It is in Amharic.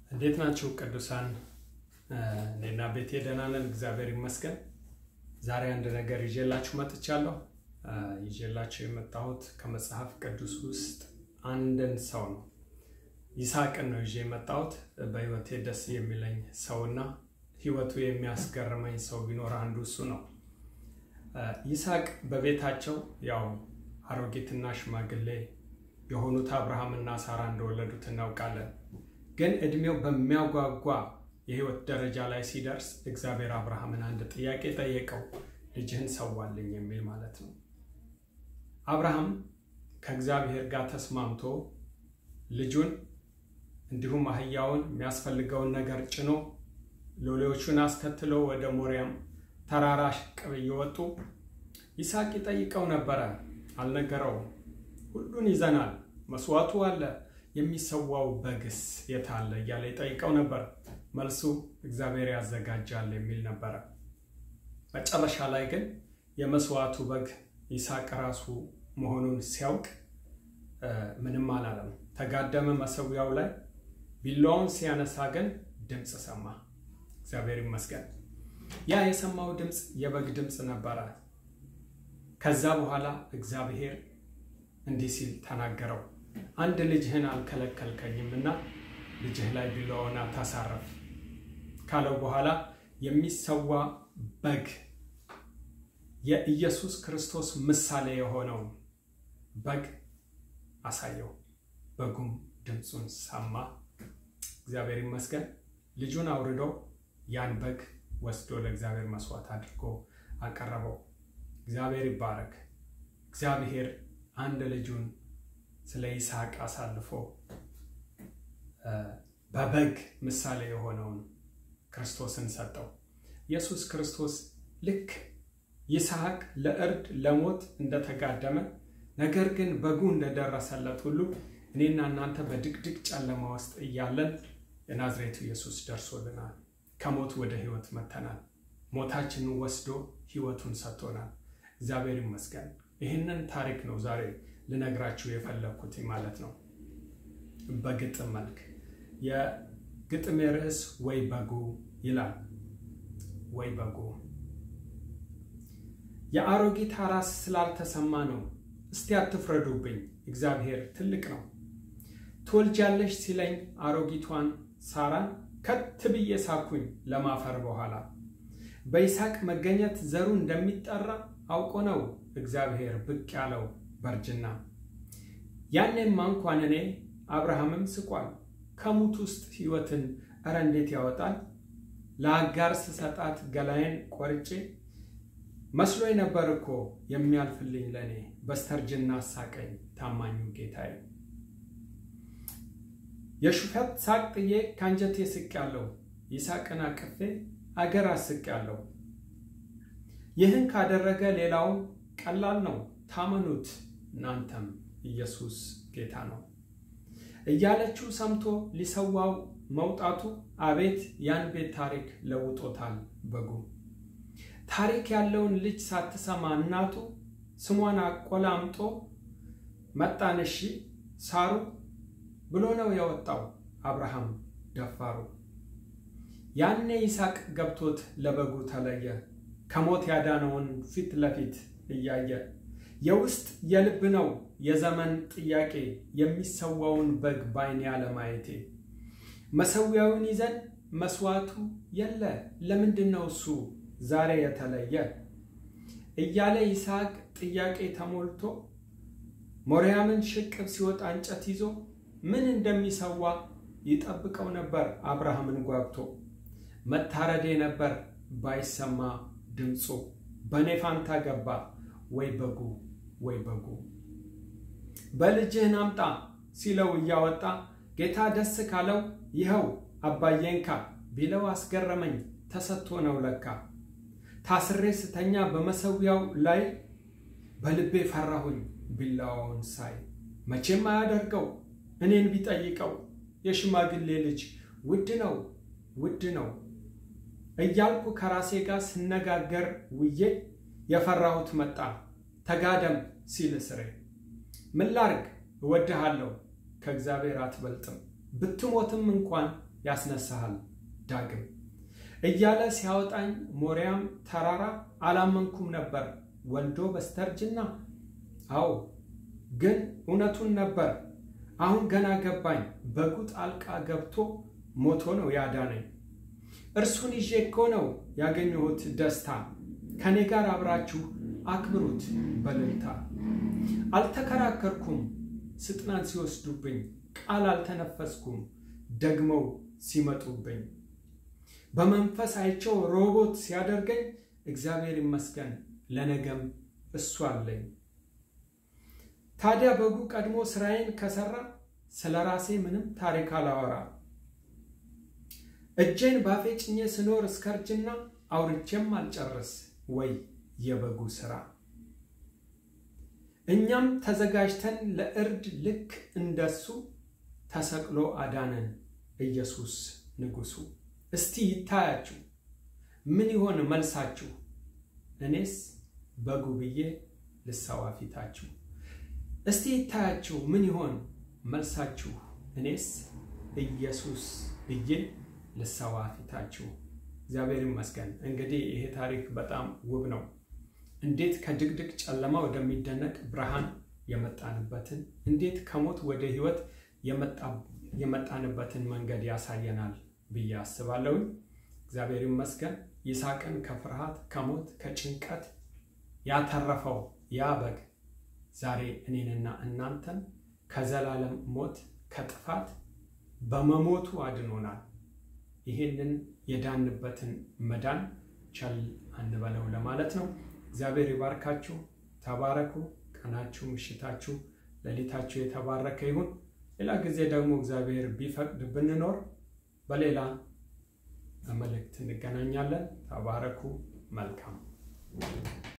እንዴት ናችሁ ቅዱሳን? እኔና ቤቴ ደህና ነን፣ እግዚአብሔር ይመስገን። ዛሬ አንድ ነገር ይዤላችሁ መጥቻለሁ። ይዤላችሁ የመጣሁት ከመጽሐፍ ቅዱስ ውስጥ አንድን ሰው ነው። ይስሐቅን ነው ይዤ የመጣሁት። በሕይወቴ ደስ የሚለኝ ሰውና ሕይወቱ የሚያስገርመኝ ሰው ቢኖር አንዱ እሱ ነው። ይስሐቅ በቤታቸው ያው አሮጊትና ሽማግሌ የሆኑት አብርሃምና ሳራ እንደወለዱት እናውቃለን። ግን እድሜው በሚያጓጓ የህይወት ደረጃ ላይ ሲደርስ እግዚአብሔር አብርሃምን አንድ ጥያቄ ጠየቀው፣ ልጅህን ሰዋልኝ የሚል ማለት ነው። አብርሃም ከእግዚአብሔር ጋር ተስማምቶ ልጁን እንዲሁም አህያውን የሚያስፈልገውን ነገር ጭኖ ሎሌዎቹን አስከትሎ ወደ ሞሪያም ተራራ ሽቅብ እየወጡ ይስሐቅ ይጠይቀው ነበረ። አልነገረውም። ሁሉን ይዘናል፣ መስዋዕቱ አለ የሚሰዋው በግስ የት አለ እያለ ይጠይቀው ነበር። መልሱ እግዚአብሔር ያዘጋጃል የሚል ነበረ። መጨረሻ ላይ ግን የመስዋዕቱ በግ ይስሐቅ ራሱ መሆኑን ሲያውቅ ምንም አላለም። ተጋደመ መሰዊያው ላይ። ቢላዋውን ሲያነሳ ግን ድምፅ ሰማ። እግዚአብሔር ይመስገን። ያ የሰማው ድምፅ የበግ ድምፅ ነበረ። ከዛ በኋላ እግዚአብሔር እንዲህ ሲል ተናገረው አንድ ልጅህን አልከለከልከኝም እና ልጅህ ላይ ቢላዋውን አታሳረፍ ካለው በኋላ የሚሰዋ በግ የኢየሱስ ክርስቶስ ምሳሌ የሆነውን በግ አሳየው። በጉም ድምፁን ሰማ። እግዚአብሔር ይመስገን። ልጁን አውርዶ ያን በግ ወስዶ ለእግዚአብሔር መስዋዕት አድርጎ አቀረበው። እግዚአብሔር ይባረክ። እግዚአብሔር አንድ ልጁን ስለ ይስሐቅ አሳልፎ በበግ ምሳሌ የሆነውን ክርስቶስን ሰጠው። ኢየሱስ ክርስቶስ ልክ ይስሐቅ ለእርድ ለሞት እንደተጋደመ ነገር ግን በጉ እንደደረሰለት ሁሉ እኔና እናንተ በድቅድቅ ጨለማ ውስጥ እያለን የናዝሬቱ ኢየሱስ ደርሶልናል። ከሞት ወደ ሕይወት መተናል። ሞታችንን ወስዶ ሕይወቱን ሰጥቶናል። እግዚአብሔር ይመስገን። ይህንን ታሪክ ነው ዛሬ ልነግራችሁ የፈለግኩት ማለት ነው። በግጥም መልክ የግጥሜ ርዕስ ወይ በጉ ይላል። ወይ በጉ የአሮጊት ራስ ስላልተሰማ ነው። እስቲ አትፍረዱብኝ፣ እግዚአብሔር ትልቅ ነው። ትወልጃለሽ ሲለኝ አሮጊቷን ሳራን ከት ብዬ ሳኩኝ ለማፈር በኋላ በይስሐቅ መገኘት ዘሩ እንደሚጠራ አውቆ ነው እግዚአብሔር ብቅ ያለው በእርጅና ያኔማ እንኳን እኔ አብርሃምም ስቋል ከሙት ውስጥ ሕይወትን እረ እንዴት ያወጣል ለአጋር ስሰጣት ገላዬን ቆርጬ መስሎኝ ነበር እኮ የሚያልፍልኝ ለእኔ በስተርጅና አሳቀኝ ታማኙ ጌታዬ። የሹፈት ሳቅ ጥዬ ከአንጀቴ ስቅ ያለው ይስሐቅን አቅፌ አገር አስቅ ያለው ይህን ካደረገ ሌላውን ቀላል ነው ታመኑት እናንተም ኢየሱስ ጌታ ነው እያለችው ሰምቶ ሊሰዋው መውጣቱ አቤት ያን ቤት ታሪክ ለውጦታል በጉ። ታሪክ ያለውን ልጅ ሳትሰማ እናቱ ስሟን አቆላምጦ መጣን እሺ ሳሩ ብሎ ነው የወጣው አብርሃም ደፋሩ። ያኔ ይስሐቅ ገብቶት ለበጉ ተለየ ከሞት ያዳነውን ፊት ለፊት እያየ የውስጥ የልብ ነው የዘመን ጥያቄ የሚሰዋውን በግ ባይኔ አለማየቴ መሰዊያውን ይዘን መስዋዕቱ የለ ለምንድን ነው እሱ ዛሬ የተለየ እያለ ይስሐቅ ጥያቄ ተሞልቶ ሞሪያምን ሽቅብ ሲወጣ እንጨት ይዞ ምን እንደሚሰዋ ይጠብቀው ነበር አብርሃምን ጓግቶ መታረዴ ነበር ባይሰማ ድምፁ በእኔ ፋንታ ገባ ወይ በጉ ወይ በጉ በልጅህን አምጣ ሲለው እያወጣ ጌታ ደስ ካለው ይኸው አባዬንካ ቢለው አስገረመኝ ተሰጥቶ ነው ለካ ታስሬ ስተኛ በመሰዊያው ላይ በልቤ ፈራሁኝ ቢላዋውን ሳይ መቼም አያደርገው እኔን ቢጠይቀው የሽማግሌ ልጅ ውድ ነው ውድ ነው እያልኩ ከራሴ ጋር ስነጋገር ውዬ የፈራሁት መጣ ተጋደም ሲል እስሬ ምን ላርግ እወድሃለሁ ከእግዚአብሔር አትበልጥም ብትሞትም እንኳን ያስነሳሃል ዳግም እያለ ሲያወጣኝ ሞሪያም ተራራ አላመንኩም ነበር ወልዶ በስተርጅና አዎ ግን እውነቱን ነበር አሁን ገና ገባኝ በጉ ጣልቃ ገብቶ ሞቶ ነው ያዳነኝ እርሱን ይዤ እኮ ነው ያገኘሁት ደስታ ከእኔ ጋር አብራችሁ አክብሩት በልልታ አልተከራከርኩም ስጥናን ሲወስዱብኝ ቃል አልተነፈስኩም ደግመው ሲመጡብኝ በመንፈስ አይቸው ሮቦት ሲያደርገኝ እግዚአብሔር ይመስገን ለነገም እሱ አለኝ ታዲያ በጉ ቀድሞ ስራዬን ከሰራ ስለ ራሴ ምንም ታሪክ አላወራ እጄን ባፌ ጭኜ ስኖር እስከ እርጅና አውርቼም አልጨርስ ወይ የበጉ ስራ እኛም ተዘጋጅተን ለእርድ ልክ እንደሱ ተሰቅሎ አዳነን ኢየሱስ ንጉሱ እስቲ ይታያችሁ ምን ይሆን መልሳችሁ እኔስ በጉ ብዬ ልሰዋ ፊታችሁ እስቲ ይታያችሁ ምን ይሆን መልሳችሁ እኔስ ኢየሱስ ብዬ ልሰዋ ፊታችሁ እግዚአብሔር ይመስገን እንግዲህ ይሄ ታሪክ በጣም ውብ ነው እንዴት ከድቅድቅ ጨለማ ወደሚደነቅ ብርሃን የመጣንበትን እንዴት ከሞት ወደ ህይወት የመጣንበትን መንገድ ያሳየናል ብዬ አስባለሁኝ እግዚአብሔር ይመስገን ይስሐቅን ከፍርሃት ከሞት ከጭንቀት ያተረፈው ያ በግ ዛሬ እኔንና እናንተን ከዘላለም ሞት ከጥፋት በመሞቱ አድኖናል ይህንን የዳንበትን መዳን ቸል አንበለው ለማለት ነው እግዚአብሔር ይባርካችሁ ተባረኩ ቀናችሁ ምሽታችሁ ሌሊታችሁ የተባረከ ይሁን ሌላ ጊዜ ደግሞ እግዚአብሔር ቢፈቅድ ብንኖር በሌላ መልእክት እንገናኛለን ተባረኩ መልካም